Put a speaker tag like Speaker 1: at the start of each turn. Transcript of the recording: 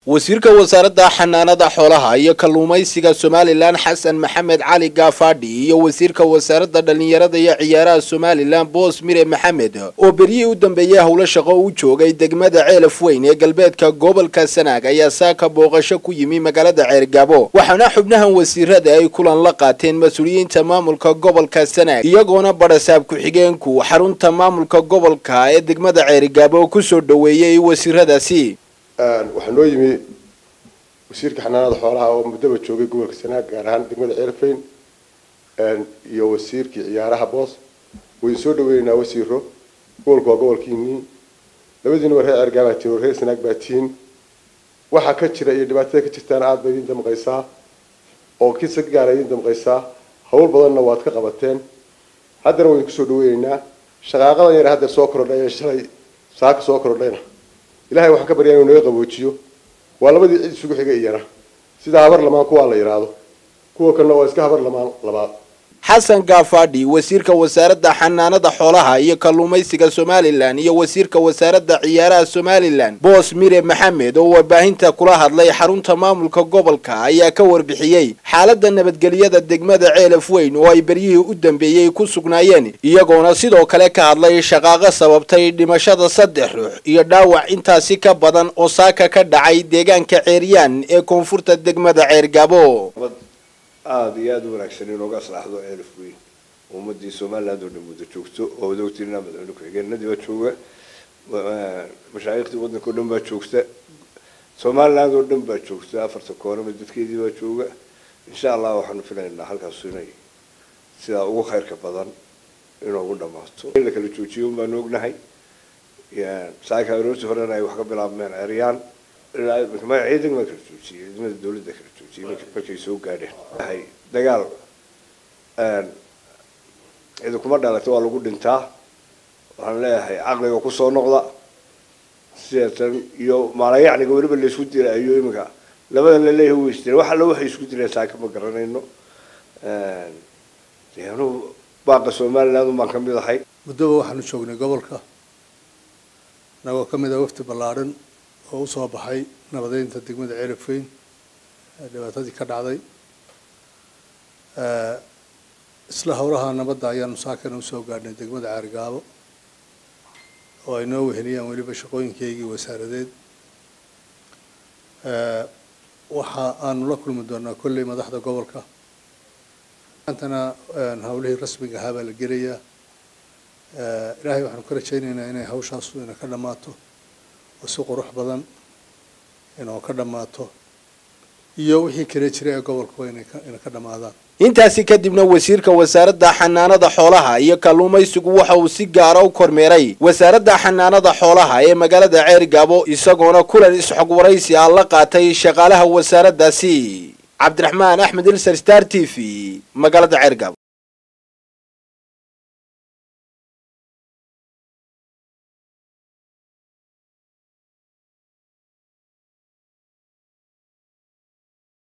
Speaker 1: wasiirka wasaaradda xanaanada xoolaha iyo kalluumaysiga somalilan xasan maxamed cali gaafadhi iyo wasiirka wasaaradda dhallinyarada iyo ciyaaraha somalilan boos mire maxamed oo beryihii u dambeeyey howlo shaqo u joogay degmada ceelaf weyn ee galbeedka gobolka sanaag ayaa saaka booqasho ku yimi magaalada ceergaabo waxaana xubnahan wasiirada ay kulan la qaateen mas-uuliyiinta maamulka gobolka sanaag iyagoona badhasaab ku-xigeenku xarunta maamulka gobolka ee degmada ceergaabo kusoo dhoweeyey wasiiradaasi
Speaker 2: waxaa noo yimi wasiirka xanaanada xoolaha oo muddaba joogay gobolka sanaag gaar ahaan degmada ceelfayn iyo wasiirkii ciyaaraha boos wayn soo dhaweynaynaa wasiiro gobolka waa gobolkiinii labadiina waa reer ceergaa baa tihin oo reer sanaag baa tihin waxaa ka jira iyo dhibaatada ka jirtaana aada bay idin damqaysaa oo kisa gaara idin damqaysaa hawl badanna waad ka qabateen haddana waynu kusoo dhaweynaynaa shaqaaqadan yar haddeer soo korodhay ee shalay saaka soo korodhayna ilahay waxaan ka baryaa inuu naga qaboojiyo waa labadii cid isugu xigay iyana sida habar lamaan kuwaa la yidhaahdo kuwa kalena waa iska habar lamaan labaad
Speaker 1: xasan gaafadhi wasiirka wasaaradda xanaanada xoolaha iyo kalluumaysiga somalilan iyo wasiirka wasaaradda ciyaaraha somalilan boos mire maxamed oo warbaahinta kula hadlay xarunta maamulka gobolka ayaa ka warbixiyey xaaladda nabadgelyada degmada ceelaf weyn oo ay beryihii u dambeeyey ku sugnaayeen iyagoona sidoo kale ka hadlay shaqaaqo sababtay dhimashada saddex ruux iyo dhaawac intaasi ka badan oo saaka ka dhacay deegaanka ceeryaan ee koonfurta degmada ceergabo
Speaker 3: aada iyo aada u wanaagsan inooga aslaxdo ceelaf weyn ummadii somaliland oo dhan wada joogto oo wada ogtiina madaxweyne ku-xigeenadii baa jooga mashaayikhtii waddanka o dhan baa joogta somaliland oo dhan baa joogta afarta koonama dadkeedii baa jooga insha allah waxaanu filaynaa halkaas inay sidaa ugu khayrka badan inoogu dhamaato in la kala joojiyo baanu ognahay saaka aroortii horena ay wax ka bilaabmeen ceryaan ciidan ma kala joojiyey ciidamada dawladda kala joojiyey markay soo gaadheen dagaal cidi kuma dhalata waa lagu dhintaa waxaan leeyahay caqliga kusoo noqda sideetan iyo maalayacniga weliba laysku dilaayo iminka labadan laleeyahay way isdileen wax alla waxay isku dileen saaka ma garanayno anugu baaqa somaliland baan kamid ahay
Speaker 4: muddaba waxaanu joognay gobolka inagoo ka mid ah wafdi ballaadhan oo usoo baxay nabadeynta degmada ceelafweyn dhibaatadii ka dhacday isla howlaha nabadda ayaanu saakana usoo gaadhnay degmada caarigaabo oo ay noo weheliyaan weliba shaqooyinkaygii wasaaradeed waxa aanu la kulmi doonaa kolley madaxda gobolka maantana hawlihii rasmiga ahaa baa la gelayaa ilaahay waxaanu ka rajaynaynaa inay hawshaasu ina ka dhammaato oo si qurux badan inoo ka dhammaato iyo wixii kale jira ee gobolkuba ina ka dhammaadaan
Speaker 1: intaasi kadibna wasiirka wasaaradda xanaanada xoolaha iyo kalluumaysigu waxa uu si gaara u kormeeray wasaaradda xanaanada xoolaha ee magaalada ceergaabo isagoona kulan isxog waraysi ah la qaatay shaqaalaha wasaaraddaasi cabdiraxmaan axmed ilser star t v magaalada ceergaabo